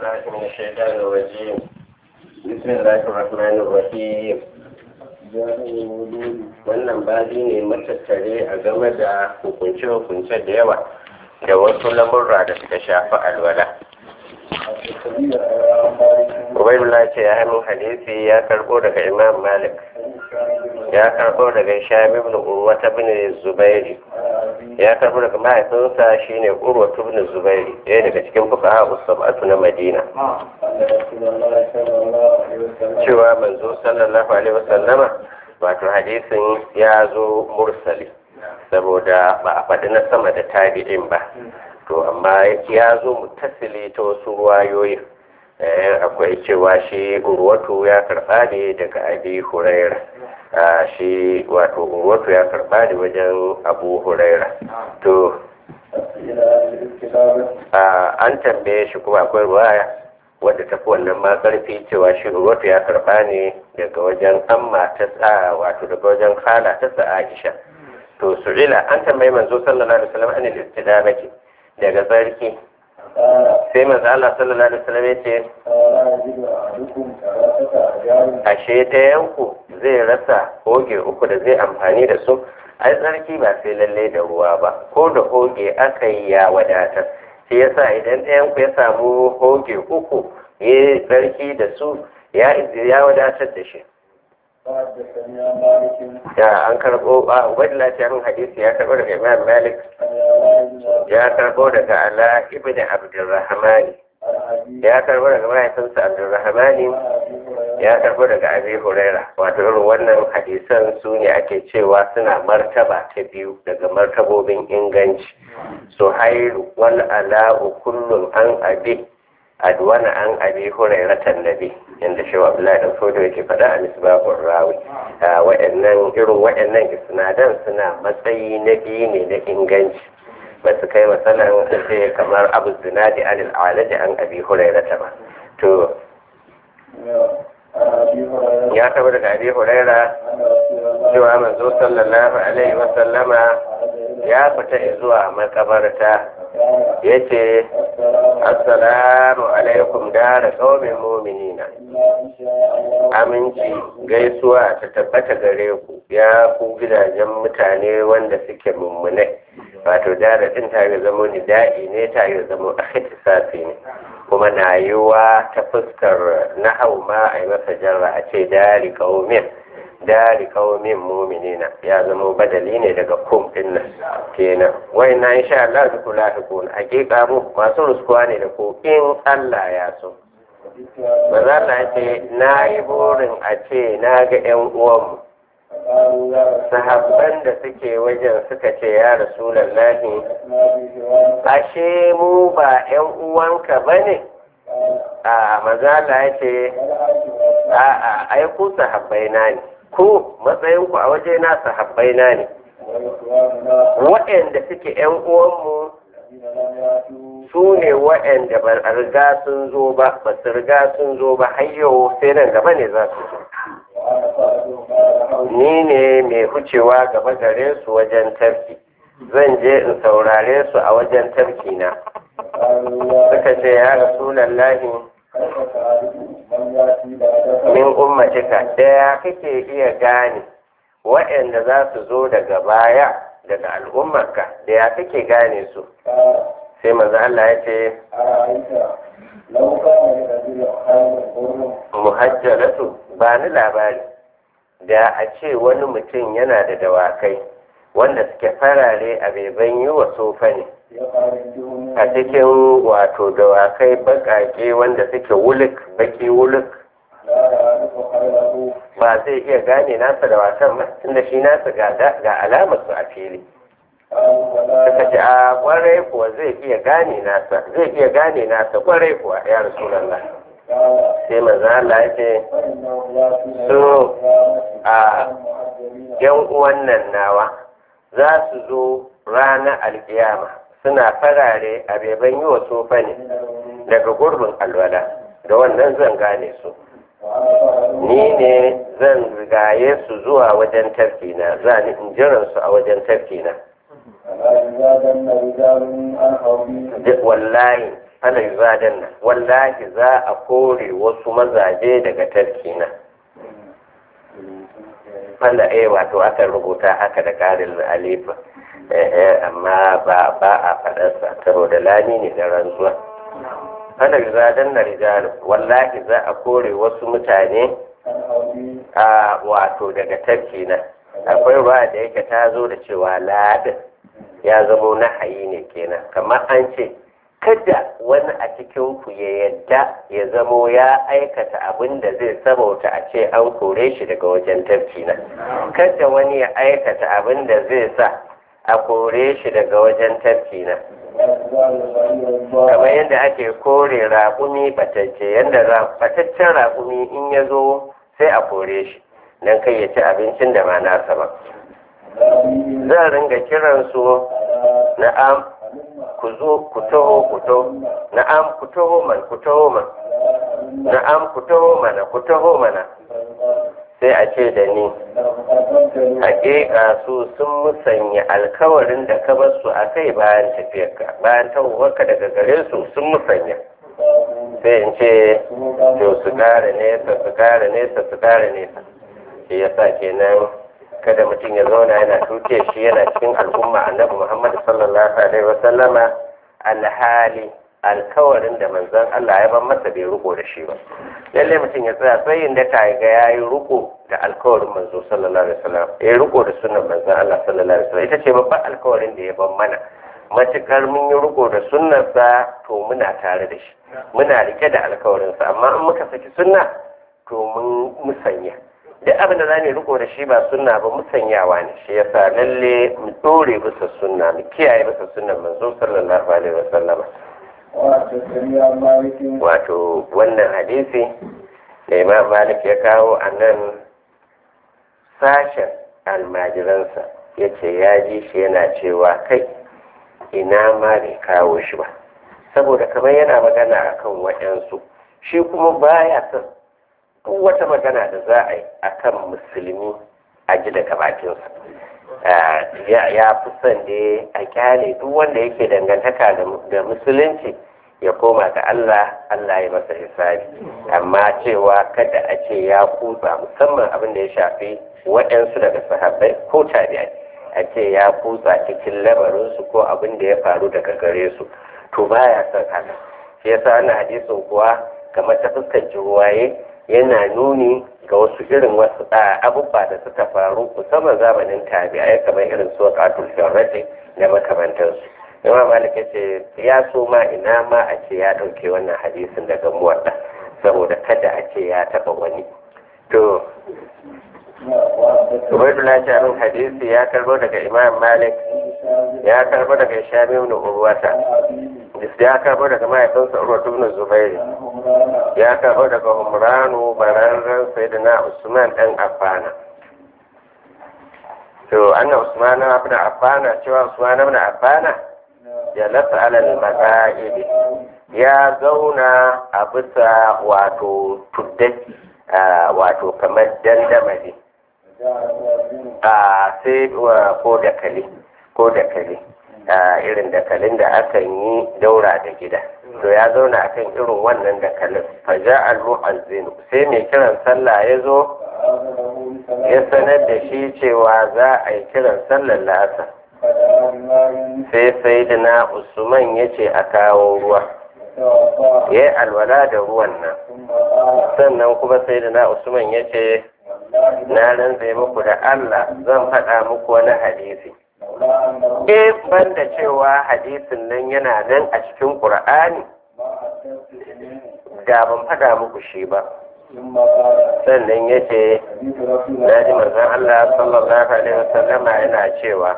بالله من الشيطان الرجيم بسم الله الرحمن الرحيم wannan babi ne matattare a game da hukunce-hukunce da yawa da wasu lamurra da suka shafi alwala Ubaidullah ce ya hannun hadisi ya karbo daga Imam Malik ya karbo daga Shami ibn Urwa ibn Zubairi ya karbo daga mahaifinsa shine Urwa ibn Zubairi ɗaya daga cikin fuqaha usabatu na Madina cewa manzo sallallahu alaihi wasallama wato hadisin ya zo mursali saboda ba a faɗi na sama da tabi'in ba to amma ya zo mutasili ta wasu ruwayoyin akwai cewa shi urwatu ya karɓa ne daga abi huraira shi wato urwatu ya karɓa ne wajen abu huraira to an tambaye shi kuma akwai ruwaya wadda tafi wannan ma karfi cewa shi urwatu ya karɓa ne daga wajen amma ta sa wato daga wajen khala ta sa aisha to su'ila an tambayi manzo sallallahu alaihi wasallam anil istidamati daga sarki sai manzo Allah sallallahu alaihi wasallam ya ce ashe ta yanku zai rasa hoge uku da zai amfani da su ai tsarki ba sai lalle da ruwa ba ko da hoge aka yi ya wadatar shi yasa idan ɗayanku ya samu hoge uku ya tsarki da su ya wadatar da shi ya an karɓo a ubaidu lafiyar hadisi ya karɓo daga imam malik ya karɓo daga ala ibn abdurrahmani ya karɓo daga mahaifinsa abdurrahmani ya karɓo daga abi huraira wato irin wannan hadisan su ne ake cewa suna martaba ta biyu daga martabobin inganci suhairu wal ala'u kullum an abi adwana an abi hurairatan nabi inda shi abdullahi dan fodo yake faɗa a misbahur rawi wa'annan irin wa'annan isnadan suna matsayi na biyu ne na inganci ba su kai matsalan sai kamar abu zinadi anil alaji an abi hurairata ba to ya taba daga abi huraira cewa manzo sallallahu alaihi wa sallama ya fita zuwa makabarta ya ce assalamu alaikum dara qaumin mu'minina aminci gaisuwa ta tabbata gare ku ya ku gidajen mutane wanda suke mummunai wato dara din ta yi zama nida'i ne ta yi zama akhtisafi ne kuma na yiwa ta fuskar nahau ma a yi masa jarra a ce dari qaumin dari kaumin muminina ya zama badali ne daga kum din nan kenan wai na insha Allah duk lafiqun hakika mu masu ruskuwa ne da ko in Allah ya so maza Allah ce na yi burin a ce na ga yan uwanmu sahabban da suke wajen suka ce ya rasulallahi ashe mu ba yan uwanka bane a maza Allah ya ce a'a ai ku sahabbai na ne ko matsayinku a waje na sahabbai na ne waɗanda suke ‘yan uwanmu su ne waɗanda ba a riga sun zo ba ba su riga sun zo ba har yau sai nan gaba ne za su zo ni ne mai hucewa gaba gare su wajen tafki zan je in saurare su a wajen tafki na suka ce ya rasulallahi min ummatika ɗaya kake iya gane waɗanda za su zo daga baya daga al'ummarka da ya kake gane su sai maza Allah ya ce muhajjalatu ba ni labari da a ce wani mutum yana da dawakai wanda suke farare a beban yi wa sofa ne a cikin wato dawakai bakake wanda suke wuluk baki wuluk ba zai iya gane nasa da wasan ba tunda shi nasa ga alamar su a fili suka ce a kwarai kuwa zai iya gane nasa zai iya gane nasa kwarai kuwa ya rasulallah sai manzo Allah ya ce so a yan uwan nan nawa za su zo ranar alkiyama suna farare a beban yi wa sofa ne daga gurbin alwala da wannan zan gane su ni ne zan rigaye su zuwa wajen tafkina za ni in jiran su a wajen tafkina wallahi fala yuzadanna wallahi za a kore wasu mazaje daga tarkina fala eh wato aka rubuta haka da karin alifa amma ba ba a faɗarsa saboda lani ne da rantsuwa fala yuzadanna rijal wallahi za a kore wasu mutane a wato daga tarkina akwai ruwa da yake ta zo da cewa ladin ya zamo nahayi ne kenan kamar an ce kada wani a cikin ku ya yadda ya zamo ya aikata abin da zai sabauta a ce an kore shi daga wajen tafki na kada wani ya aikata abin da zai sa a kore shi daga wajen tafki na kamar yadda ake kore raƙumi batacce yadda bataccen raƙumi in ya zo sai a kore shi don kai ya ci abincin da ma nasa ba zan ringa kiransu na'am ku zo ku taho ku taho na'am ku taho man ku taho man na'am ku taho mana ku taho mana sai a ce da ni hakika su sun musanya alkawarin da ka bar su a kai bayan tafiyarka bayan tahowarka daga gare su sun musanya sai in ce to su kara nesa su kara nesa su kara nesa shi yasa kenan kada mutum ya zauna yana tuke shi yana cikin al'umma annabi Muhammad sallallahu alaihi wa sallama alhali alkawarin da manzon Allah ya ban masa bai riko da shi ba lalle mutum ya tsaya tsayin da ka ga yayi riko da alkawarin manzo sallallahu alaihi wasallam ya riko da sunnar manzon Allah sallallahu alaihi wasallam ita ce babban alkawarin da ya ban mana matukar mun yi riko da sunnarsa to muna tare da shi muna rike da alkawarinsa amma in muka saki sunna to mun musanya duk abin da za mu riko da shi ba sunna ba musanyawa ne shi yasa lalle mu dore bisa sunna mu kiyaye bisa sunnan manzo sallallahu alaihi wasallam wato wannan hadisi da imam malik ya kawo a nan sashen almajiransa ya ce ya ji shi yana cewa kai ina ma bai kawo shi ba saboda kamar yana magana akan waɗansu shi kuma baya son duk wata magana da za a yi a kan musulmi a ji daga bakinsa ya fi son da a kyale duk wanda yake dangantaka da musulunci ya koma ga Allah Allah ya masa hisabi amma cewa kada a ce ya kutsa musamman abin da ya shafi waɗansu daga sahabbai ko tabi'ai a ce ya kutsa cikin lamarinsu ko abin da ya faru daga gare su to baya son haka shi yasa wannan hadisin kuwa kamar ta fuskar jiwaye yana nuni ga wasu irin wasu abubuwa da suka faru musamman zamanin tabi'ai kamar irin su waqatul sharrati da makamantansu imam malik ya ce ya so ma ina ma a ce ya ɗauke wannan hadisin daga muwadda saboda kada a ce ya taɓa wani to Ubaidullah Shamin hadisi ya karbo daga Imam Malik ya karbo daga Shami ibn Urwata ya karbo daga mahaifinsa Urwatu ibn Zubairi ya karbo daga Umranu bararren Sayyidina Usman dan Affana to anna Usman ibn Affana cewa Usman ibn Affana ya lasa alal maqaidi ya zauna a bisa wato tuddai wato kamar dandamali a sai ko dakali ko dakali irin dakalin da akan yi daura da gida to ya zauna akan irin wannan dakalin faja al-mu'azzin sai mai kiran sallah ya zo ya sanar da shi cewa za a yi kiran sallar lasa sai sai da na usman ya ce a kawo ruwa ya yi alwala da ruwan nan sannan kuma sai da na usman ya ce na rantse muku da Allah zan faɗa muku wani hadisi. Eh ban da cewa hadisin nan yana nan a cikin Ƙur'ani, da ban faɗa muku shi ba. Sannan ya ce, na ji manzon Allah sallallahu Alaihi wasallama yana cewa,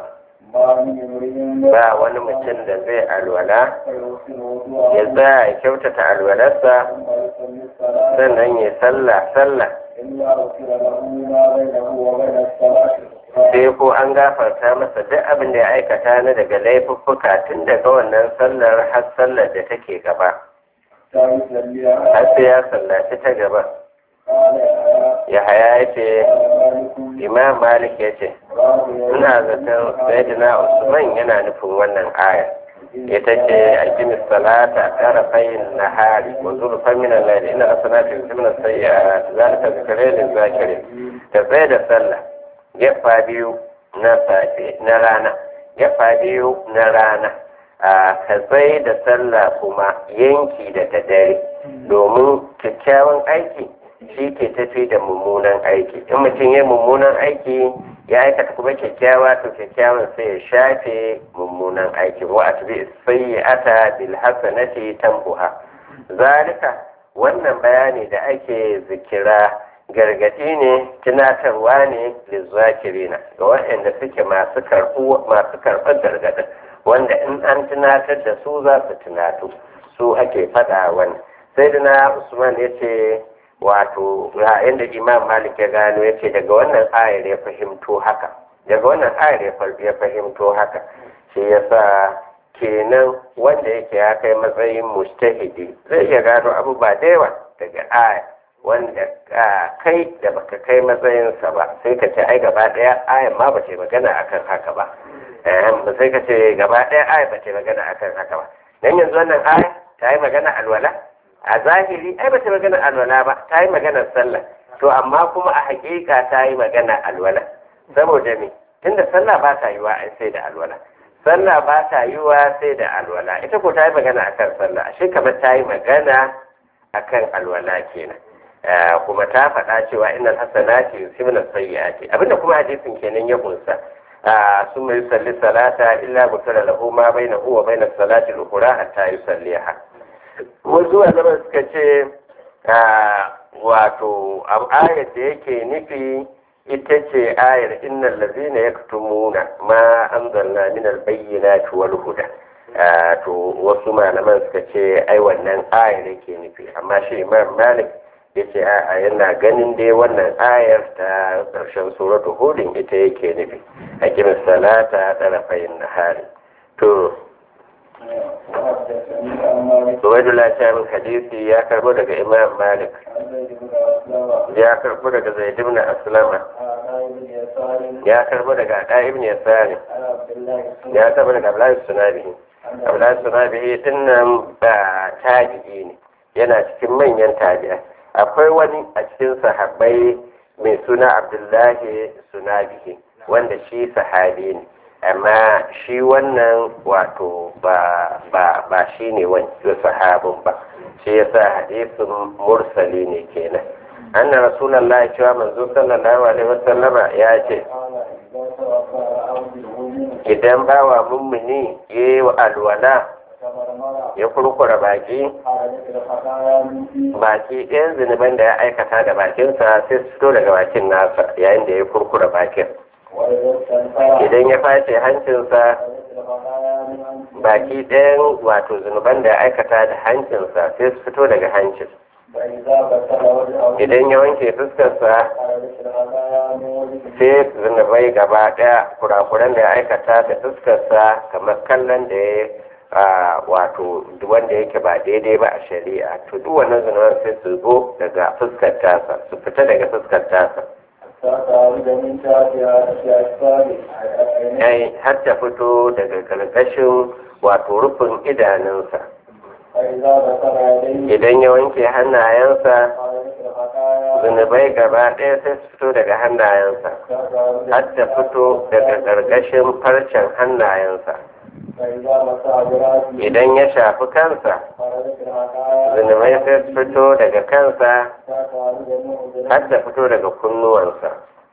ba wani mutum da zai alwala, ya tsaya ya kyautata alwalarsa, sannan ya sallah sallah. sai ko an gafarta masa duk abin da ya aikata na daga laifuffuka tun daga wannan sallar har sallar da take gaba har sai ya sallaci ta gaba ya haya ya ce imam malik ya ce ina zaton sayyidina usman yana nufin wannan aya ita ce alkimis salata tara fayin nahari wa zulfan min al-layli inna hasanati yusibna sayyi'at zalika zikra lil zakirin ta tsaye da sallah gefa biyu na safe na rana gefa biyu na rana a ka tsaye da sallah kuma yanki da ta dare domin kyakkyawan aiki shi ke tafi da mummunan aiki in mutum ya mummunan aiki ya aikata kuma kyakkyawa to kyakkyawan sai ya shafe mummunan aiki wa atbi sayyi'ata bil hasanati tambuha zalika wannan bayani da ake zikira gargadi ne tunatarwa ne lizzakirina ga waɗanda suke masu masu karɓar gargadin wanda in an tunatar da su za su tunatu su ake faɗa wani sai da na usman ya ce wato inda imam malik ya gano ya ce daga wannan ayar ya fahimto haka daga wannan ayar ya fahimto haka shi yasa kenan wanda yake ya kai matsayin mustahidi zai iya gano abubuwa da yawa daga aya wanda kai da baka kai matsayinsa ba sai ka ce ai gaba daya ayan ma ba ce magana akan haka ba sai ka ce gaba daya aya ba ce magana akan haka ba dan yanzu wannan aya ta yi magana alwala a zahiri ai ba ta magana alwala ba ta yi magana sallah to amma kuma a hakika ta yi magana alwala saboda me tunda sallah ba ta yiwa ai sai da alwala sallah ba ta yiwa sai da alwala ita ko ta yi magana akan sallah ashe kamar ta yi magana akan alwala kenan kuma ta faɗa cewa innal hasanati yusibna sayyiati abinda kuma hadisin kenan ya kunsa sun mai salli salata illa gufira lahu ma bainahu wa bainas salati al-ukhra hatta yusalliha wasu malaman suka ce wato ayar da yake nufi ita ce ayar innal ladzina yaktumuna ma anzalna min al-bayyinati wal huda to wasu malaman suka ce ai wannan ayar yake nufi amma shi imam malik ya ce a yana ganin dai wannan ayar ta ƙarshen suratu hudun ita yake nufi a kimin salata ɗarafayin nahari to Ubaidullah Shamin hadisi ya karbo daga Imam Malik ya karbo daga Zaid ibn Aslama ya karbo daga Ada ibn Yasari ya karbo daga Abdullahi Sunabihi Abdullahi Sunabihi dinnan ba tabi'i ne yana cikin manyan tabi'a akwai wani a cikin sahabbai mai suna Abdullahi Sunabihi wanda shi sahabi ne amma shi wannan wato ba ba ba shi ne wani sahabin ba shi yasa hadisin mursali ne kenan anna rasulullahi cewa manzo sallallahu alaihi wasallama ya ce idan bawa mummuni ya yi alwala ya kurkura baki baki ɗayan zunuban da ya aikata da bakinsa sai su fito daga bakin nasa yayin da ya kurkura bakin idan ya face hancinsa baki ɗayan wato zunuban da ya aikata da hancinsa sai su fito daga hancin idan ya wanke fuskarsa sai zunubai gaba ɗaya kurakuran da ya aikata da fuskarsa kamar kallon da ya wato wanda yake ba daidai ba a shari'a to duk wannan zunuban sai su zo daga fuskar tasa su fita daga fuskar tasa yayi har ta fito daga ƙarƙashin wato rufin idanunsa idan ya wanke hannayensa zunubai gaba ɗaya sai su fito daga hannayensa har ta fito daga ƙarƙashin farcen hannayensa idan ya shafi kansa zunubai sai su fito daga kansa har ta fito daga kunnuwansa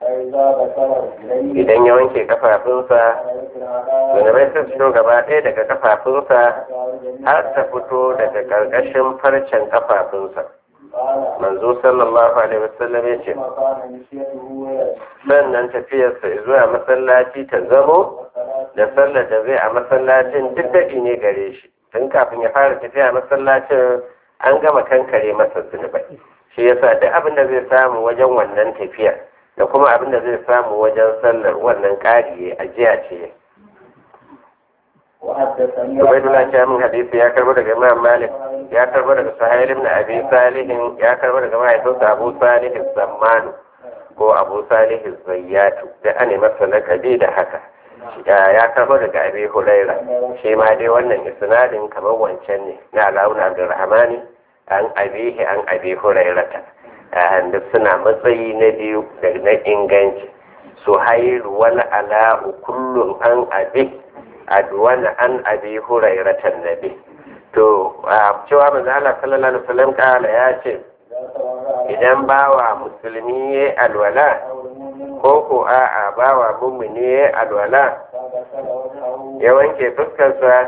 idan ya wanke kafafunsa zunubai sai su fito gaba ɗaya daga kafafunsa har ta fito daga ƙarƙashin farcen kafafunsa manzo sallallahu alaihi wasallam ya ce sannan tafiyarsa zuwa masallaci ta zamo da sallar da zai a masallacin duk daɗi ne gare shi tun kafin ya fara tafiya masallacin an gama kankare masa zunubai shi yasa duk abin da zai samu wajen wannan tafiyar da kuma abin da zai samu wajen sallar wannan ƙari ajiya ce Ubaidullah ya min hadisi ya karbo daga Imam Malik ya karbo daga Sahih ibn Abi Salih ya karbo daga mahaifinsa Abu Salih Zamman ko Abu Salih Zayyatu da ane masa lakabi da haka ya karbo daga Abi Huraira shi ma dai wannan isnadin kamar wancan ne na Alawun Abdurrahmani an abihi an abi Hurairata duk suna matsayi na biyu da na inganci Suhairu wal ala'u kullum an abi adwana an abi hurairatan nabi to cewa manzo Allah sallallahu alaihi wasallam kala ya ce idan bawa musulmi ya alwala ko ko a'a bawa mummuni ya alwala ya wanke fuskarsa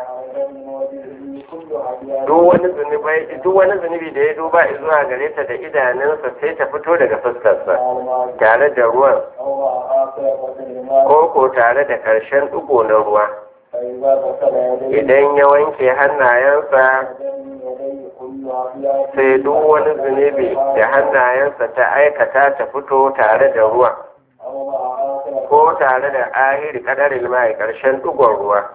duk wani zunubai duk wani zunubi da ya duba zuwa gare ta da idanunsa sai ta fito daga fuskarsa tare da ruwan ko ko tare da ƙarshen ɗigo na ruwa idan ya wanke hannayensa sai duk wani zunubi da hannayensa ta aikata ta fito tare da ruwa ko tare da ahiri kadarin mai ƙarshen ɗigon ruwa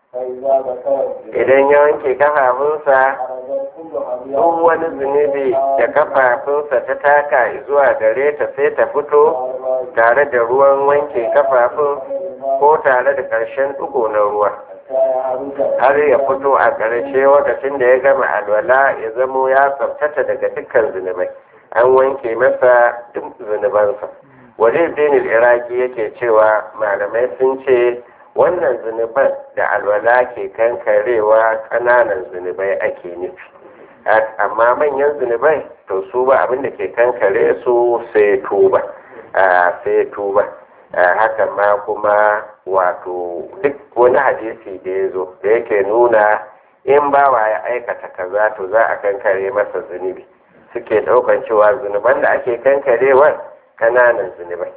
idan ya wanke kafafunsa duk wani zunubi da kafafunsa ta taka zuwa gare ta sai ta fito tare da ruwan wanke kafafun ko tare da ƙarshen ɗigo na ruwa har ya fito a ƙarshe lokacin da ya gama alwala ya zamo ya tsabtata daga dukkan zunubai an wanke masa duk zunubansa waje dinil iraki yake cewa malamai sun ce wannan zunuban da alwala ke kankarewa ƙananan zunubai ake nufi amma manyan zunubai to su ba abin da ke kankare su sai tuba sai tuba hakan ma kuma wato duk wani hadisi da ya zo da yake nuna in bawa ya aikata kaza to za a kankare masa zunubi suke ɗaukan cewa zunuban da ake kankarewar ƙananan zunubai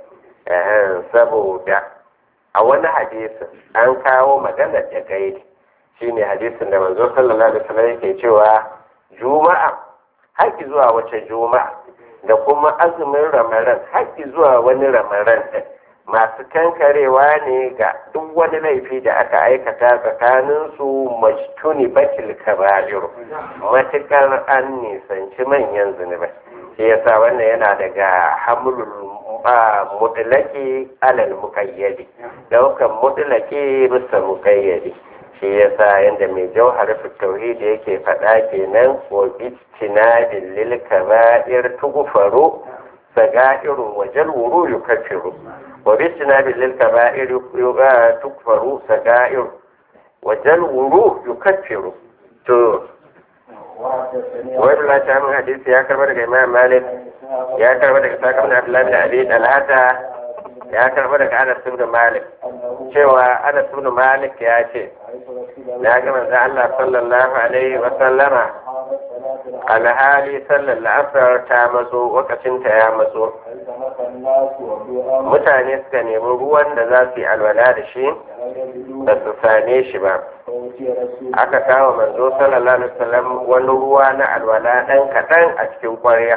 saboda a wani hadisin an kawo maganar da gaidi shine hadisin da manzo sallallahu alaihi wasallam yake cewa juma'a haƙi zuwa wace juma'a da kuma azumin ramaran haƙi zuwa wani ramaran din masu kankarewa ne ga duk wani laifi da aka aikata tsakanin su majtuni bakil kaba'ir matukar an nisanci manyan zunubai shi yasa wannan yana daga hamlul mutlaki alal mukayyadi daukan mutlaki bisa mukayyadi shi yasa yanda mai jauhar tauhidi yake faɗa kenan wa ijtinadin lil kaba'ir tughfaru sagairu wa jalwuru yukaffiru wa ijtinadin lil kaba'ir tughfaru sagairu wa jalwuru yukaffiru to wani lati min hadisi ya karba daga imam malik ya karba daga sakar da abdullahi bin abi talata ya karba daga anas ibn malik cewa anas ibn malik ya ce na ga manzo Allah sallallahu alaihi wa sallama alhali sallar la'asar ta matso lokacin ta ya matso mutane suka nemi ruwan da za su yi alwala da shi ba su same shi ba aka kawo manzo sallallahu alaihi wasallam wani ruwa na alwala dan kaɗan a cikin kwarya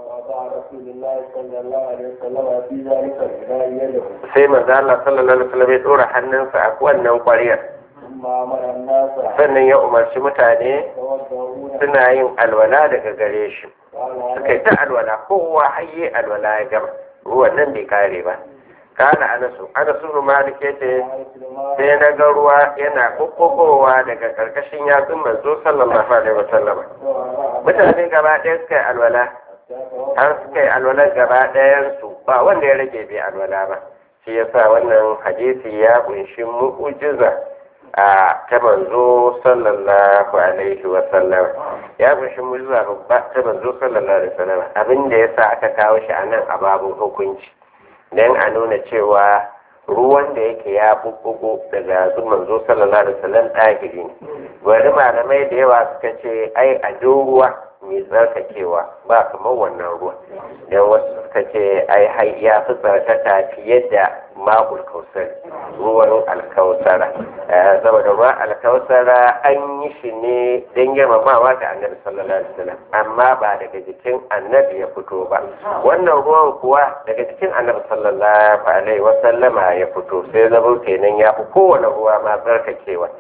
sai manzo Allah sallallahu alaihi wasallam ya dora hannunsa a wannan kwaryar sannan ya umarci mutane suna yin alwala daga gare shi suka yi ta alwala kowa hayye alwala ya gama ruwan nan bai kare ba kana anasu anasu bin malik yace sai na ga ruwa yana kokkokowa daga karkashin yatsun manzo sallallahu alaihi wasallam mutane gaba ɗaya suka yi alwala har suka yi alwala gaba ɗayan su ba wanda ya rage bai alwala ba shi yasa wannan hadisi ya kunshi mu'ujiza a ta manzo sallallahu alaihi wasallam ya kunshi mu'ujiza babba ta manzo sallallahu alaihi wasallam abin da yasa aka kawo shi a nan a babun hukunci don a nuna cewa ruwan da yake ya bubbugo daga zuman zo sallallahu alaihi wasallam ɗahiri ne wani malamai da yawa suka ce ai a ruwa mai tsarkakewa ba kamar wannan ruwa don wasu suka ce ai hai ya fi tsarkaka fiye da ma'ul kausar ruwan alkausara saboda ruwan alkausara an yi shi ne don girmamawa ga annabi sallallahu alaihi wasallam amma ba daga jikin annabi ya fito ba wannan ruwan kuwa daga jikin annabi sallallahu alaihi wasallama ya fito sai zama kenan ya fi kowane ruwa ma tsarkakewa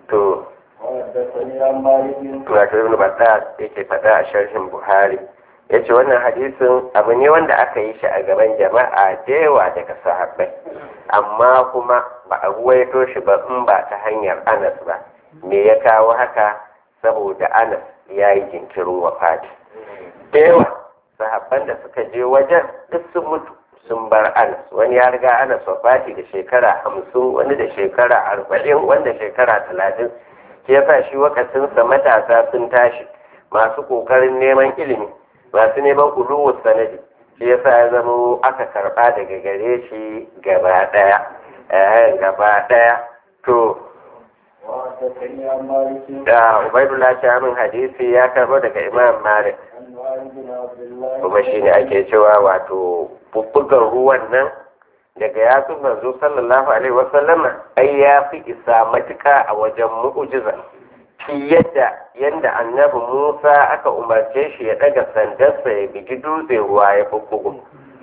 to وحدثني عن مالك wato ibn Battal yake faɗa a sharhin Buhari yace wannan hadisin abu ne wanda aka yi shi a gaban jama'a da yawa daga sahabbai amma kuma ba a ruwaito shi ba in ba ta hanyar Anas ba me ya kawo haka saboda Anas ya yi jinkirin wafati da yawa sahabban da suka je wajen duk sun mutu sun bar Anas wani ya riga Anas wafati da shekara hamsin wani da shekara arba'in wanda shekara talatin shi yasa shi wakacinsa matasa sun tashi masu kokarin neman ilimi masu neman uluwus sanadi shi yasa ya zama aka karba daga gare shi gaba daya eh gaba daya to وحدثني عن مالك da ubaidullah shamin hadisi ya karbo daga imam malik عن معاذ بن عبد الله kuma shine ake cewa wato bubbugan ruwan nan daga yatsun manzo sallallahu alaihi wasallama ai ya fi isa matuka a wajen mu'ujiza shi yadda yadda annabi musa aka umarce shi ya daga sandarsa ya bigi dutse ruwa ya bubbugu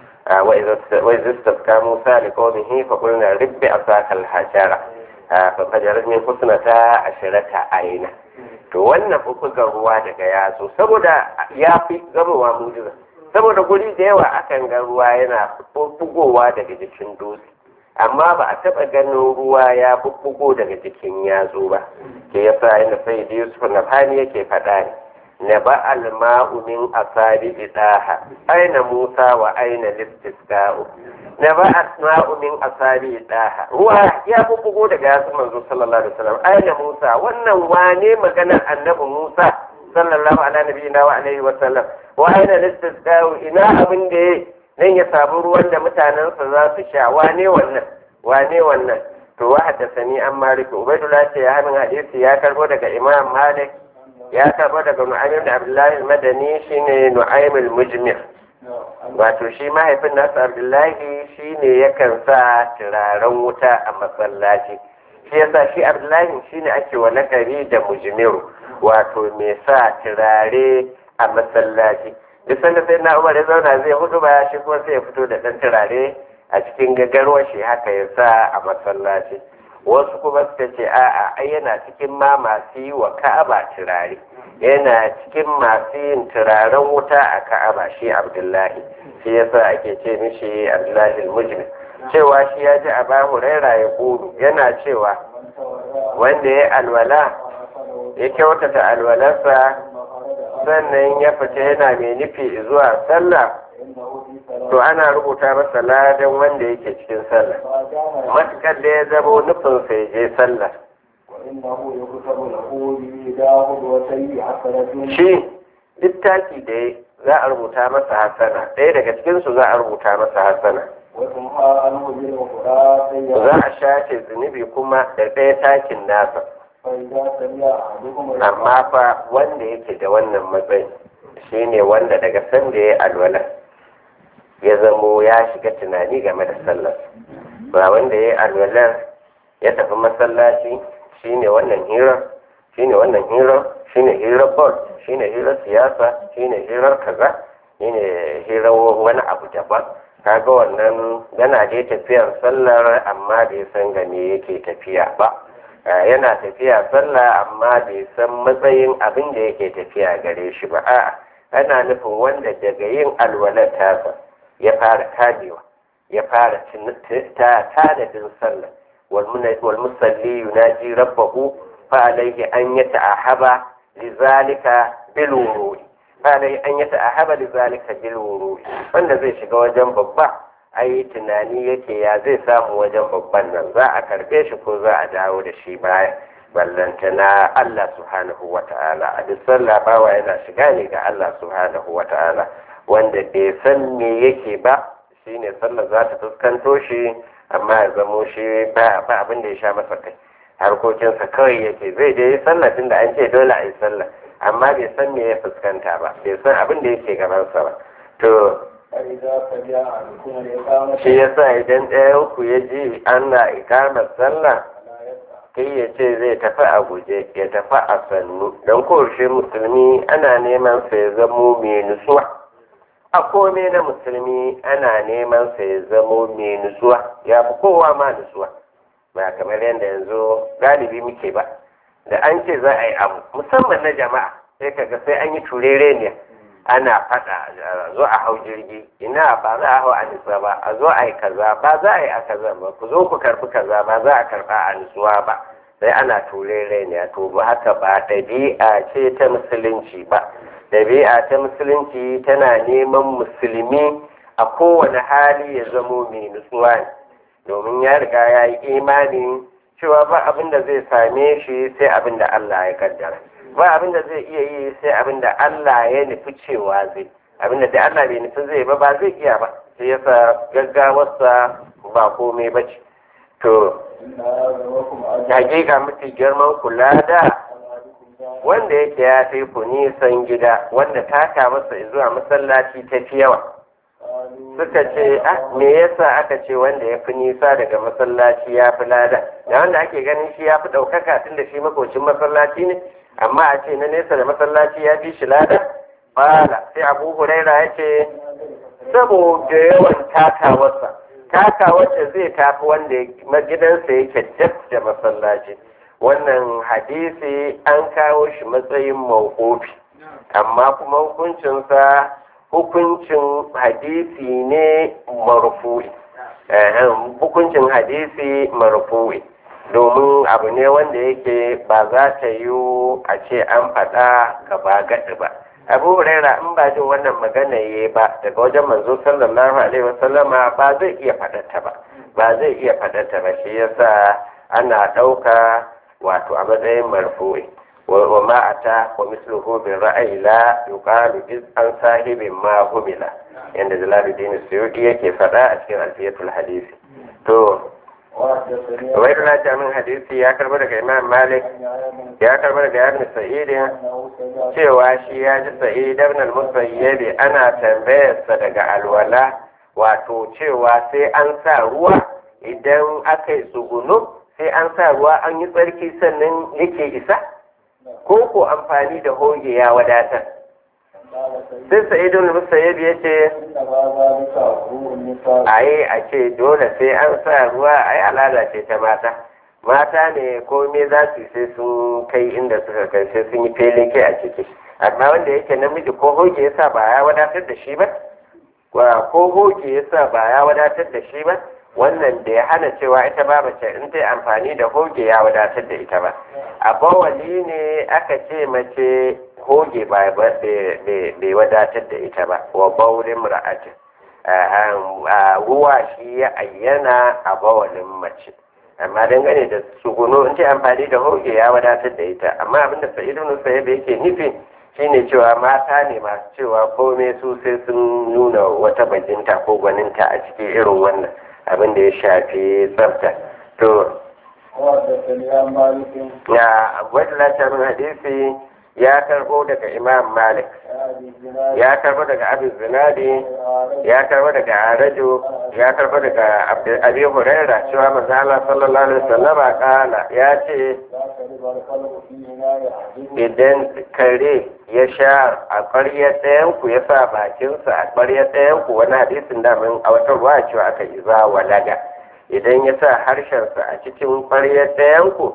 wa izistasqa musa li qaumihi fa qulna ribbi asaka al-hajara fa fajarat min husnata asharata aina to wannan bubbugan ruwa daga yatsu saboda ya fi zamowa mu'jiza saboda guri da yawa akan ga ruwa yana bubbugowa daga jikin dutse amma ba a taɓa ganin ruwa ya bubbugo daga jikin yatsu ba ke yasa inda sai da yusuf na fani yake faɗa ne na ba alma'u min asabi idaha aina musa wa aina listisqa'u na ba asma'u min asabi idaha ruwa ya bubbugo daga yatsun manzo sallallahu alaihi wasallam aina musa wannan wane maganar annabi musa sallallahu ala nabiyina wa alaihi wasallam wa aina listisqa'u ina abin da ya nan ya samu ruwan da mutanensa za su sha wane wannan wane wannan to wa haddathani an malik ubaidullah ce ya hanin hadisi ya karbo daga imam malik ya karbo daga nu'aym da abdullahi al-madani shine nu'aym al-mujmir wato shi mahaifin nasa abdullahi shine yakan sa turaren wuta a masallaci shi yasa shi abdullahi shine ake wa lakari da mujmiru wato mai sa turare a masallaci duk sanda sai na umar ya zauna zai hudu ba shi kuma sai ya fito da ɗan turare a cikin gagarwar shi haka ya sa a masallaci wasu kuma suka ce a'a ai yana cikin ma masu yi wa ka'aba turare yana cikin masu yin turaren wuta a ka'aba shi abdullahi shi yasa ake ce mishi abdullahi mujmin cewa shi ya ji a bahu raira ya kudu yana cewa wanda ya alwala ya kyautata alwalarsa sannan ya fita yana mai nufi zuwa sallah to ana rubuta masa ladan wanda yake cikin sallah matukar da ya zama nufin sai je sallah shi duk taki da za a rubuta masa hasana ɗaya daga cikinsu za a rubuta masa hasana za a shafe zunubi kuma da ɗaya takin nasa amma fa wanda yake da wannan matsayi shine wanda daga sanda ya alwala ya zamo ya shiga tunani game da sallar ba wanda ya alwalar ya tafi masallaci shine wannan hira shine wannan hira shine hirar bol shine hirar siyasa shine hirar kaza shine hirar wani abu daban kaga wannan yana dai tafiyar sallar amma bai san game yake tafiya ba yana tafiya sallah amma bai san matsayin abin da yake tafiya gare shi ba a'a ana nufin wanda daga yin alwalar tasa ya fara kamewa ya fara tanadin sallah wal musalli yunaji rabbahu fa alayhi an yata'ahaba lizalika bil wurudi fa alayhi an yata'ahaba lizalika bil wurudi wanda zai shiga wajen babba ai tunani yake ya zai samu wajen babban nan za a karbe shi ko za a dawo da shi baya ballanta na Allah subhanahu wa ta'ala a duk sallah bawa yana shiga ne ga Allah subhanahu wa ta'ala wanda bai san me yake ba shine sallah za ta fuskanto shi amma ya zamo shi ba abin da ya sha masa kai harkokinsa kawai yake zai je yi sallah tunda an ce dole a yi sallah amma bai san me ya fuskanta ba bai san abin da yake gabansa ba to shi yasa idan ɗaya ku ya ji ana ikamar sallah kai ya ce zai tafi a guje ya tafi a sannu don kowace musulmi ana neman sa ya zamo mai nutsuwa a kome na musulmi ana neman sa ya zamo mai nutsuwa ya fi kowa ma nutsuwa ba kamar yadda yanzu galibi muke ba da an ce za a yi abu musamman na jama'a sai kaga sai an yi turere ne ana faɗa a zo a hau jirgi ina ba za a hau a nisa ba a zo a yi kaza ba za a yi a kaza ba ku zo ku karɓi kaza ba za a karɓa a nisuwa ba sai ana turere ne to ba haka ba ɗabi'a ce ta musulunci ba ɗabi'a ta musulunci tana neman musulmi a kowane hali ya zamo mai nutsuwa ne domin ya riga ya yi imani cewa ba abin da zai same shi sai abin da Allah ya kaddara ba abin da zai iya yi sai abin da Allah ya nufi cewa zai abin da dai Allah bai nufi zai ba ba zai iya ba sai yasa gaggawarsa ba komai ba ce to hakika mafi girman kula da wanda yake ya fi ku nisan gida wanda taka masa zuwa masallaci ta fi yawa suka ce ah me yasa aka ce wanda ya fi nisa daga masallaci ya fi lada da wanda ake ganin shi ya fi ɗaukaka tun da shi makocin masallaci ne amma a ce na nesa da masallaci ya fi shi lada bala sai abu huraira ya ce saboda yawan takawarsa takawarsa zai tafi wanda gidansa yake dab da masallaci wannan hadisi an kawo shi matsayin mawqufi amma kuma hukuncinsa hukuncin hadisi ne marfu'i hukuncin hadisi marfu'i domin abu ne wanda yake ba za ta yi a ce an faɗa gaba gaɗi ba abu huraira in ba jin wannan magana ya ba daga wajen manzo sallallahu alaihi wasallama ba zai iya faɗata ba ba zai iya faɗata ba shi yasa ana ɗauka wato a matsayin marfu'i wa ma ata wa misluhu bin ra'ayi la yuqalu iz an sahibin ma humila yanda jalaluddin suyuti yake faɗa a cikin alfiyatul hadisi to Waidu na jamin hadisi ya karba daga Imam Malik ya karba daga Ibn Sa'id cewa shi ya ji Sa'id ibn al-Musayyib ana tambayarsa daga alwala wato cewa sai an sa ruwa idan aka yi tsugunu sai an sa ruwa an yi tsarki sannan yake isa ko ko amfani da hoge ya wadatar sai sa'idun musayyib ya ce aye a ce dole sai an sa ruwa ai al'ada ce ta mata mata ne komai za su sai sun kai inda suka kai sai sun yi fele kai a ciki amma wanda yake namiji ko hoge yasa ba ya wadatar da shi ba ko hoge yasa ba ya wadatar da shi ba wannan da ya hana cewa ita ba mace in ta yi amfani da hoge ya wadatar da ita ba a bawali ne aka ce mace hoge ba bai wadatar da ita ba wa baurin ra'atin ruwa shi ya ayyana a bawalin mace amma dangane da tsuguno in ta amfani da hoge ya wadatar da ita amma abinda sa'idu nusa yake nufi shine cewa mata ne masu cewa komai su sai sun nuna wata bajinta ko gwaninta a cikin irin wannan abin da ya shafi tsafta to ya wadda latarin hadisi ya karbo daga imam malik ya karbo daga abin zinadi ya karbo daga arajo ya karbo daga abi huraira cewa manzo Allah sallallahu alaihi wasallam kala ya ce idan kare ya sha a ƙwaryar ɗayanku ya sa bakinsa a ƙwaryar ɗayanku wani hadisin da min a wata ruwa cewa aka yi za walaga idan ya sa harshensa a cikin ƙwaryar ɗayanku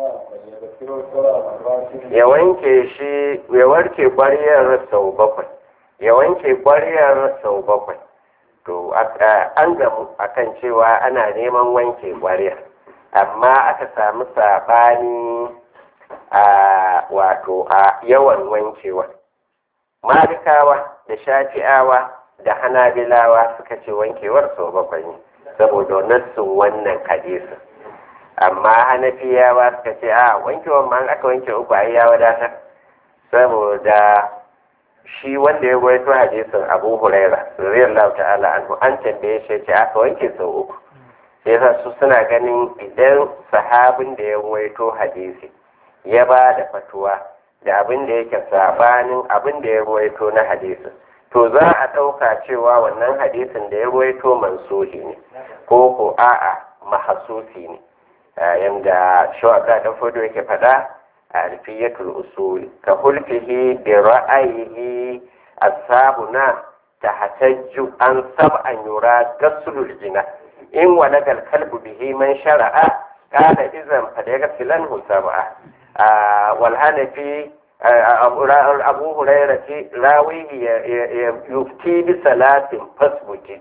ya wanke shi ya warke ƙwaryar sau bakwai ya wanke ƙwaryar sau bakwai to an gamu akan cewa ana neman wanke ƙwaryar amma aka samu saɓani a wato a yawan wankewa malikawa da shafi'awa da hanabilawa suka ce wankewar sau bakwai ne saboda nassun wannan hadisin amma hanafiyawa suka ce a wankewar ma aka wanke uku ai ya wadatar saboda shi wanda ya gwaito hadisin abu huraira radiyallahu ta'ala anhu an tambaye shi ce aka wanke sau uku sai yasa su suna ganin idan sahabin da ya gwaito hadisi ya ba da fatuwa da abin da yake sabanin abin da ya ruwaito na hadisin to za a ɗauka cewa wannan hadisin da ya ruwaito mansuhi ne ko ko a'a mahasusi ne yanda shawaka da fodo yake faɗa a alfiyatul usul ka hulfihi bi ra'ayihi ashabuna tahatajju an sab'an yura gaslul jina in walagal kalbu bihi man shara'a قال إذا فليغسلنه سبعة والحنفي أبو هريرة راويه يفتي بصلاة فاسبك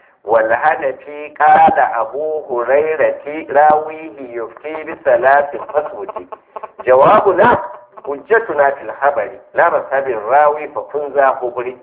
والحنفي قال أبو هريرة راويه يفتي بصلاة فاسبك جوابنا hujjatuna fil habari la masabin rawi fa kun za kuburi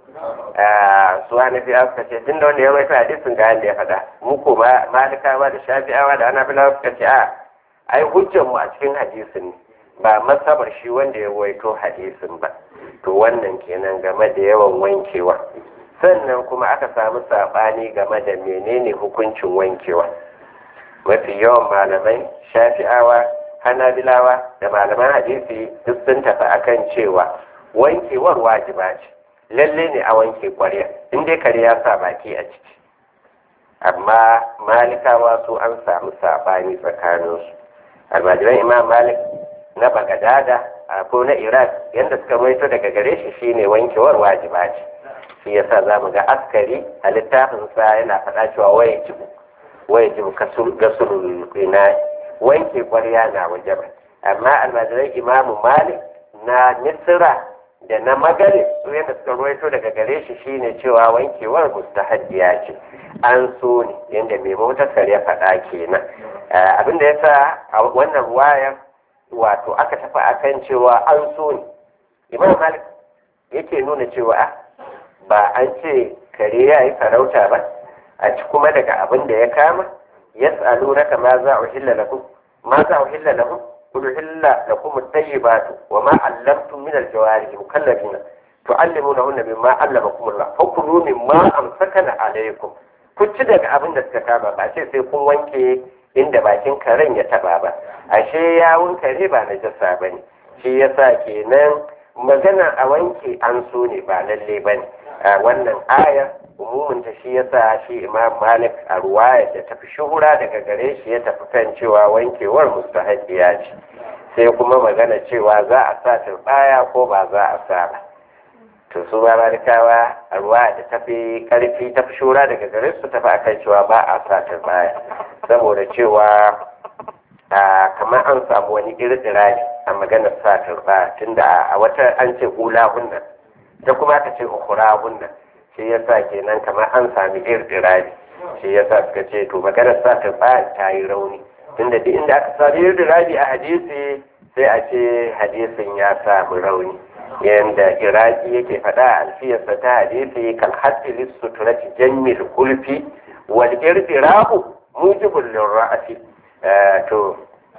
su wani fi aka ce tun da wanda ya rawaita hadisin ga yadda ya faɗa mu ko malikawa da shafi'awa da anabilawa suka ce a ai hujjar mu a cikin hadisin ne ba masabar shi wanda ya rawaito hadisin ba to wannan kenan game da yawan wankewa sannan kuma aka samu saɓani game da menene hukuncin wankewa mafi yawan malamai shafi'awa hanabilawa da malaman hadisi duk sun tafi akan cewa wankewar wajiba ce lalle ne a wanke kwarya in dai kare ya sa baki a ciki amma malikawa su an samu sabani tsakaninsu almajiran imam malik na bagadada ko na iraq yadda suka maito daga gare shi shine wankewar wajiba ce shi yasa za mu ga askari a littafinsa yana faɗa cewa waye jibu waye jibu gasulul ina wanke kwarya na waje ba amma almajiran imamu malik na misira da na magare su yadda suka ruwaito daga gare shi shine cewa wankewar mustahaddiya ce an so ne yadda mai motar ya faɗa kenan abin da yasa a wannan ruwayar wato aka tafi akan cewa an so ne imam malik yake nuna cewa ba an ce kare ya yi farauta ba a ci kuma daga abin da ya kama yas'alunaka ma za uhilla lakum ma za uhilla lahum qul uhilla lakum at-tayyibatu wa ma 'allamtum min al-jawarih mukallafina tu'allimunahunna mimma 'allamakum Allah fakulu mimma amsakana alaykum ku ci daga abin da suka kama ba ce sai kun wanke inda bakin karen ya taba ba ashe yawun kare ba na jasa bane shi yasa kenan magana a wanke an so ne ba lalle bane wannan aya umumin ta shi yasa shi imam malik a ruwaya da tafi shuhura daga gare shi ya tafi kan cewa wankewar mustahabiya ce sai kuma magana cewa za a sa turbaya ko ba za a sa ba to su ba malikawa a ruwaya da tafi karfi tafi shuhura daga gare su tafi akan cewa ba a sa turbaya saboda cewa kamar an samu wani irdirari a maganar sa turbaya tunda a wata an ce hula hunna ta kuma aka ce ukura hunna shi yasa kenan kamar an sami irdirari shi yasa suka ce to maganar sa ta ta yi rauni tunda duk inda aka sami irdirari a hadisi sai a ce hadisin ya samu rauni yanda iraki yake faɗa a alfiyarsa ta hadisi kal haddi suturati jammil kulfi wal irdirahu mujibul lirra'ati to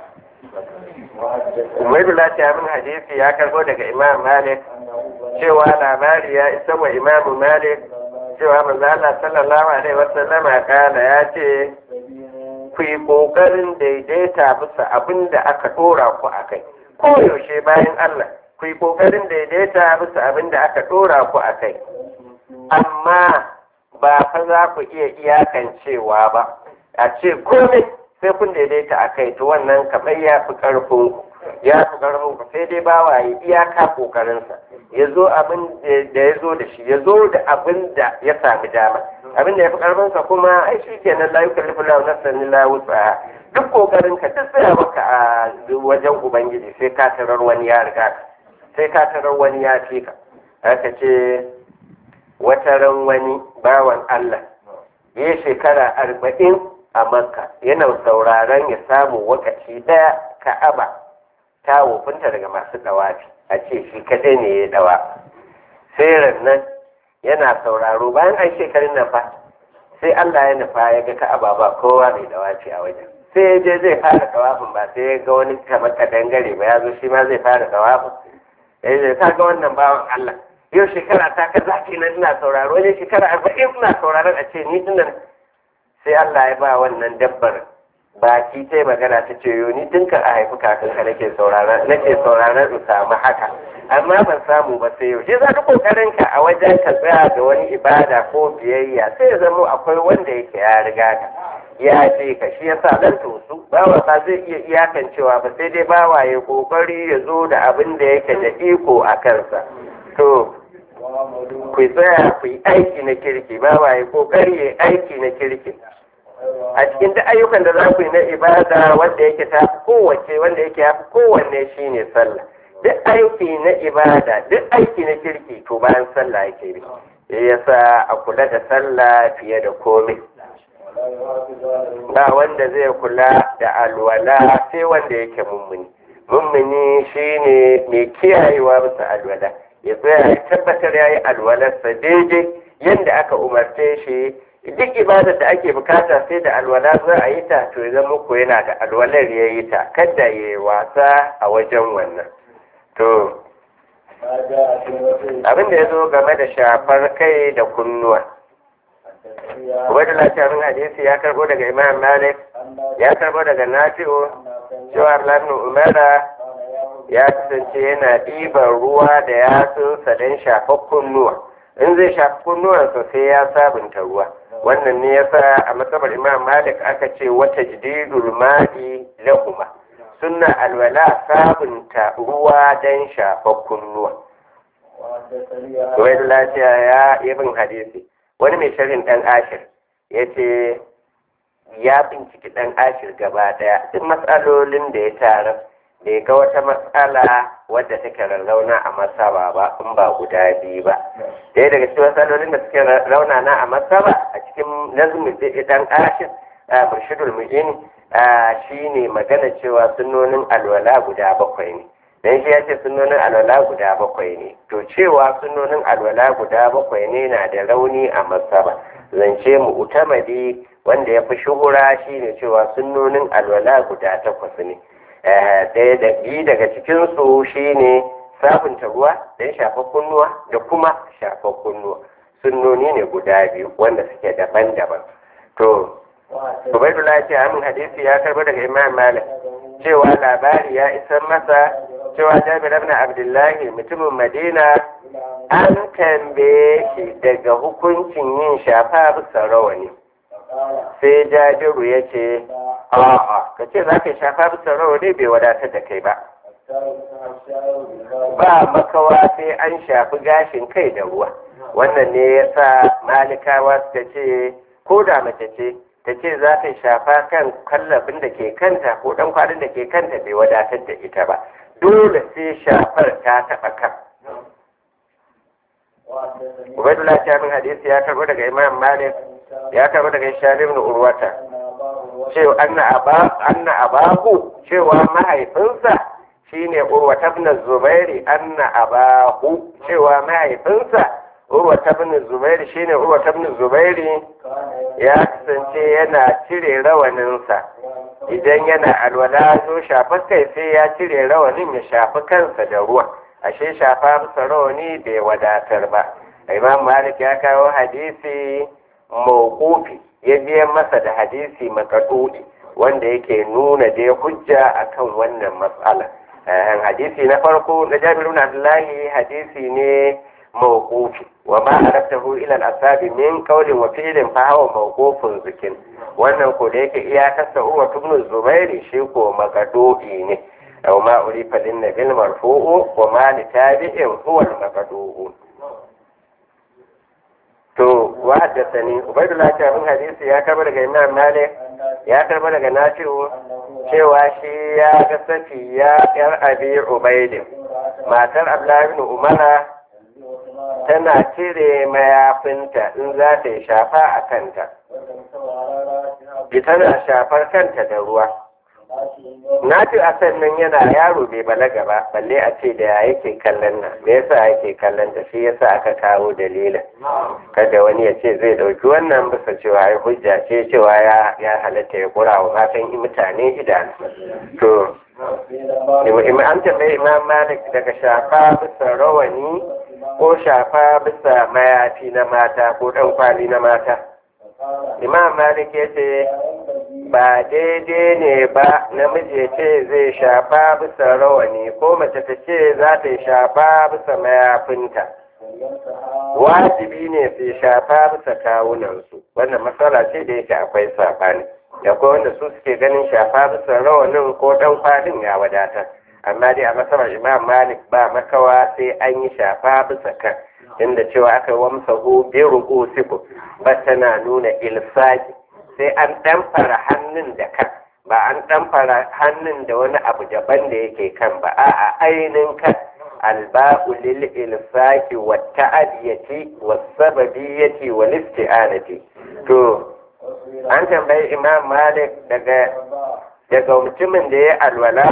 Umaydullah ta min hadisi ya karbo daga Imam Malik cewa labari ya isa wa Imam Malik cewa manzo Allah sallallahu alaihi wasallama kana ya ce ku yi kokarin daidaita bisa abin da aka dora ku akai ko yaushe bayan Allah ku yi kokarin daidaita bisa abin da aka dora ku akai amma ba fa za ku iya iyakancewa ba a ce komai sai kun daidaita a kai to wannan kamar ya fi ƙarfin ya fi ƙarfin ku sai dai bawa ya iyaka ƙoƙarinsa ya zo abin da ya zo da shi ya zo da abin da ya sami dama abin da ya fi ƙarfinsa kuma ai shi kenan la yukallifu lahu nafsan illa wus'aha duk ƙoƙarin ka duk tsaya maka a wajen ubangiji sai ka tarar wani ya riga ka sai ka tarar wani ya fi ka haka ce wataran wani bawan Allah ya shekara arba'in a makka yana sauraron ya samu wakaci daya ka'aba ta wofinta daga masu dawafi a ce shi kadai ne ya dawa sai nan yana sauraro bayan an shekarun nan fa sai Allah ya nufa ya ga ka'aba ba kowa mai dawafi a wajen sai ya je zai fara dawafin ba sai ya ga wani kamar kadangare ba ya zo shi ma zai fara dawafin ya ce ka ga wannan bawan Allah yau shekara ta ka zaki nan ina sauraro ne shekara arba'in ina sauraron a ce ni dinnan sai Allah ya ba wannan dabbar baki ta magana ta ce yo ni tun ka a haifi kakanka nake sauraron nake sauraron in samu haka amma ban samu ba sai yau shi za ka kokarin ka a wajen ka tsaya da wani ibada ko biyayya sai ya zama akwai wanda yake ya riga ka ya ce ka shi yasa dan tosu bawa ba zai iya iyakancewa ba sai dai bawa ya kokari ya zo da abin da yake da iko a kansa to ku tsaya ku yi aiki na kirki bawa ya kokari ya aiki na kirki a cikin duk ayyukan da za ku yi na ibada wanda yake ta kowace wanda yake ya fi kowanne shine sallah duk aiki na ibada duk aiki na kirki to bayan sallah yake bi shi yasa a kula da sallah fiye da komai ba wanda zai kula da alwala sai wanda yake mummuni mummuni shine mai kiyayewa bisa alwala ya tsaya ya tabbatar ya yi alwalarsa daidai yadda aka umarce shi duk ibadar da ake bukata sai da alwala za a yi ta to ya zama ko yana da alwalar ya yi ta kada ya yi wasa a wajen wannan to abin da ya zo game da shafar kai da kunnuwa wadda lafiyarun hadisi ya karbo daga imam malik ya karbo daga nafi'u cewa ibn umara ya kasance yana ɗiban ruwa da yatsunsa don shafar kunnuwa in zai shafi kunnuwansa sai ya sabunta ruwa wannan ne yasa a matsabar imam malik aka ce wata jididul ma'i lahuma sunna alwala sabunta ruwa don shafar kunnuwa wai lafiya ya ibn hadisi wani mai sharhin dan ashir ya ce ya binciki dan ashir gaba daya duk matsalolin da ya tara bai ga wata matsala wadda take rarrauna a masaba ba in ba guda biyu ba ɗaya daga cikin matsalolin da suke rauna na a masaba a cikin nazumin dan ashir a murshidul mu'in shine magana cewa sunnonin alwala guda bakwai ne dan shi ya ce sunnonin alwala guda bakwai ne to cewa sunnonin alwala guda bakwai ne na da rauni a masaba zance mu utamadi wanda ya fi shuhura shine cewa sunnonin alwala guda takwas ne ɗaya da biyu daga cikinsu shine sabunta ruwa don shafa kunnuwa da kuma shafa kunnuwa sunnoni ne guda biyu wanda suke daban-daban to Ubaidullah ce amin hadisi ya karbi daga Imam Malik cewa labari ya isar masa cewa Jabir ibn Abdullahi mutumin Madina an tambaye shi daga hukuncin yin shafa bisa rawani sai Jabiru ya ce a'a ka ce za ka shafa bisa rawani bai wadatar da kai ba ba makawa sai an shafi gashin kai da ruwa wannan ne ya sa malikawa suka ce ko da mace ce ta ce za ta shafa kan kallafin da ke kanta ko dan kwarin da ke kanta bai wadatar da ita ba dole sai shafar ta taɓa kan Ubaidullah Shamin hadisi ya karbo daga Imam Malik ya karbo daga Ishaq ibn Urwata cewa anna aba anna abahu cewa mahaifinsa shine Urwata ibn Zubairi anna abahu cewa mahaifinsa Urwata ibn Zubairi shine Urwata ibn Zubairi ya kasance yana cire rawaninsa idan yana alwala zo shafa kai sai ya cire rawanin ya shafi kansa da ruwa ashe shafa masa rawani bai wadatar ba imam malik ya kawo hadisi mawqufi ya biya masa da hadisi makadudi wanda yake nuna dai hujja akan wannan matsala hadisi na farko na jabir ibn abdullahi hadisi ne mawqufi wa ma araftahu ila al-asabi min qawlin wa fi'lin fa huwa mawqufun zikin wannan ko da yake iyakarsa uwa ibn zubairi shi ko makadudi ne أو ما أضيف للنبي المرفوع وما لتابع هو المقدوع to وحدثني عبيد الله بن حديث ya karba daga Imam Malik ya karba daga Nafi'u cewa shi ya ga Safiya yar Abi Ubaid matar Abdullah ibn Umar tana cire mayafinta in za ta yi shafa a kanta tana shafar kanta da ruwa na ce a sannan yana yaro bai balaga ba balle a ce da yake kallon nan me yasa yake kallon ta shi yasa aka kawo dalilin kada wani ya ce zai dauki wannan bisa cewa ya hujja ce cewa ya ya halatta ya kura wa matan mutane idanu to an tambayi imam malik daga shafa bisa rawani ko shafa bisa mayafi na mata ko dan kwali na mata imam malik ya ce ba daidai ne ba namiji ce zai shafa bisa rawani ko mace ta ce za ta yi shafa bisa mayafinta wajibi ne su shafa bisa kawunansu wannan matsala ce da yake akwai saɓani akwai wanda su suke ganin shafa bisa rawanin ko ɗan kwalin ya wadata amma dai a masarar imam malik ba makawa sai an yi shafa bisa kan inda cewa aka wamsa hu bi ru'usikum ba tana nuna ilsaki sai an ɗamfara hannun da kan ba an ɗamfara hannun da wani abu daban da yake kan ba a'a ainihin kan alba'u lil ilfaqi wa ta'adiyati wa sababiyyati wa isti'anati to an tambayi imam malik daga daga mutumin da ya alwala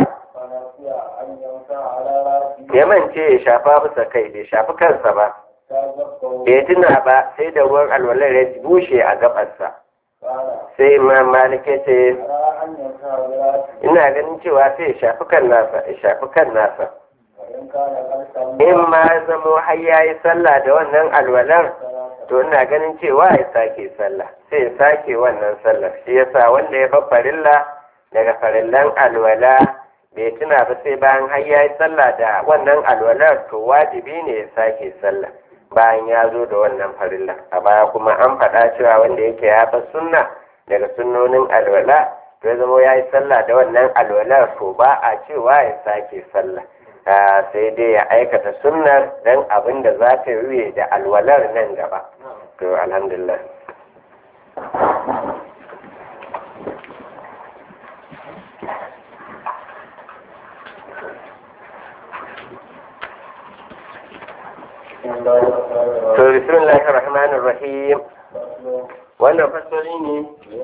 ya mance ya shafa bisa kai bai shafi kansa ba bai tuna ba sai da ruwan alwalar ya bushe a gabarsa sai imam malik ya ce ina ganin cewa sai ya shafi kan nasa ya shafi kan nasa in ma zamo har ya yi sallah da wannan alwalar to ina ganin cewa ya sake sallah sai ya sake wannan sallar shi yasa wanda ya bar farilla daga farillan alwala bai tuna ba sai bayan har ya yi sallah da wannan alwalar to wajibi ne ya sake sallah bayan ya zo da wannan farilla a baya kuma an faɗa cewa wanda yake ya bar sunna daga sunnonin alwala to ya zama ya yi sallah da wannan alwalar to ba a cewa ya sake sallah sai dai ya aikata sunnar dan abin da za ta yi da alwalar nan gaba to alhamdulillah to bismillahir rahmanir rahim wannan fasali ne